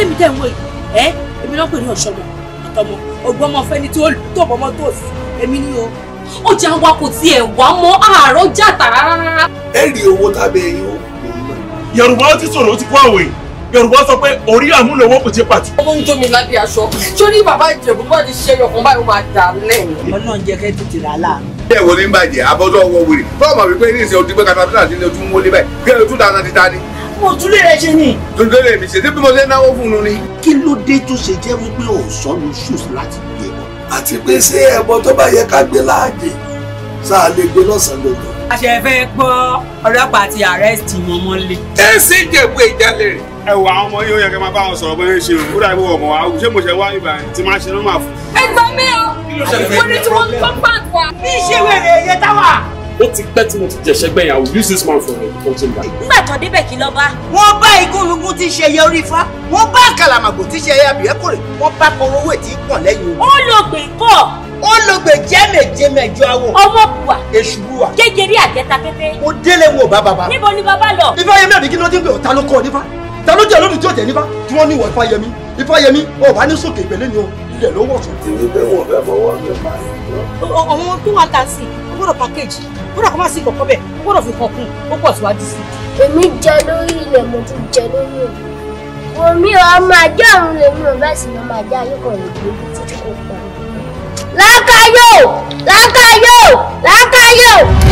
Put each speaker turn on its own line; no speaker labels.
mi tẹ̀ ń wò yìí ẹ́ èmi náà pè ní ọ̀ṣọ́mọ àtọmọ ọgbọ́n ọmọ fẹ́ni tí ó tó bọ́mọ tó sí èmi ni o.
ọjà wa kò tiẹ̀ wá mọ́ àárọ̀ jàtà rárá.
ẹ rí owó tábẹ́ yín ó
yorùbá ó ti sọ̀rọ̀ ó ti kó àwẹ̀ yorùbá sọ pé orí àmúlòwọ́ kò ti pàtó.
ọmọ ń jó mi lábẹ́ aṣọ sórí bàbá ìjẹ̀bú bá ti ṣe ọkàn báyìí ó máa dà lẹ́yìn.
ọlọ́run jẹ́ kẹ́ tètè rà láàánú.
ilé ìwọ ní bàjẹ́ abọ́dọ̀ ọwọ́ wèrè fọ́ọ̀mù wípé ní ìsìn ojúgbé katapila sí ilé ojú ń wọlé báyìí kí ẹ tún dáná ti ta ni.
mo tún lè rẹ ṣe ni.
tuntun lè mi ṣe tí bí mo ṣe náwó fún un ni.
kí ló dé tó ṣe jẹ́ wípé ò sọnù shoes láti gbé bọ̀.
àti pé ṣé ẹbọ tó bá yẹ ká gbé láàjè sáà lè gbé lọ́sàn-án lọ́dọ̀.
àṣẹ fẹ́ gbọ́ ọlọ́pàá ti arrest wọn mọ́lé.
ẹ sì jẹ̀bú ìjálè rẹ̀.
ẹ wo àwọn ọmọ yóò yẹ kí n máa bá wọn sọ̀rọ̀ bóyá ń ṣe o ó dàbí ọmọ wa ṣé mo ṣe wá ibà tí máa ṣe ló máa fún.
ẹ gbà mí o wọ́n ní tí wọ́n ń kọ́ pàǹtí wa.
bí ṣe wèrè èyẹ táwà.
ó ti pẹ́ tí mo ti jẹ̀ṣẹ́ gbẹ̀yìn I will use this man for a coaching bag.
nígbà tó débẹ̀ kí ló bá.
wọ́n bá igúnnugún tí í ṣe ẹyẹ orí ifá wọ́n bá kàlàmàgbò tí í ṣe ẹyẹ àbíẹ́kùnrin wọ́n bá kọrọwé tí í pọ̀n lẹ́yìn
ó lò gbè kọ́
ó ló gbè jẹ́mẹ̀jẹ́ mẹ́jọ awọ
ọmọ bùwà
èṣù búwa
kékeré àjẹta kété.
mo délé wọn ò bá bàbá.
níbo ni bàbá lọ.
ifáyẹmí àbí kí ló dé pé ọ̀tá ló kọ́ ọ nífá ta ló jẹ́ lórí tí ó jẹ́ nífá tí wọ́n ní ìwọ ifáyẹmí ifáyẹmí ọ̀ bá ní sókè ìpẹ́lẹ́ ni o ilẹ̀ ló wọ̀ tún.
tèmi pé wọn fẹ́ fọwọ́ mi pa
àwọn tó wà tà sí ó gbọ́dọ̀ package ó gbọ́dọ̀ kó má sí kọ̀kọ́ bẹ́ẹ̀ ó gbọ́dọ̀ fi kàn kún ó pọ̀ síwájú sí.
èmi jẹ lórí ilẹ̀ mo tún jẹ lórí òní omi ọmọ ajé ọ̀run lèmi ò bẹ́ẹ̀ sì ni ọmọ ajé ayé kan lè gbé títí kò pa. lákàyò lákàyò lákàyò.